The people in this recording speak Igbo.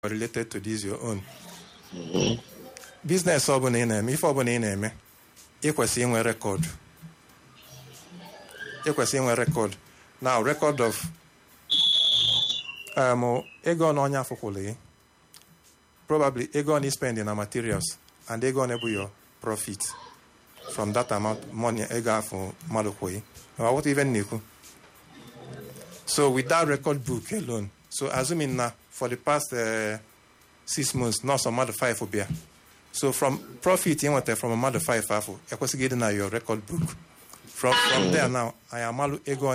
related to this your own business ọbụla ị na-eme ife ọbụla ị na-eme ịkwesị inwe rekọd ịkwesị inwe rekọd now record of um, ego na onye afụkwụrụ gị probably ego on spend na materials and ego on bụ your profit from that amount money ego afọ mmadụ kwụ what even na-ekwu so with that record book alone so assuming na for the past uh, six months not some mmadụ five bịa so from profit ị nwetara from mmadụ five afọ ekwesịghị ịdị na your record book from from there now anyị amalụ ego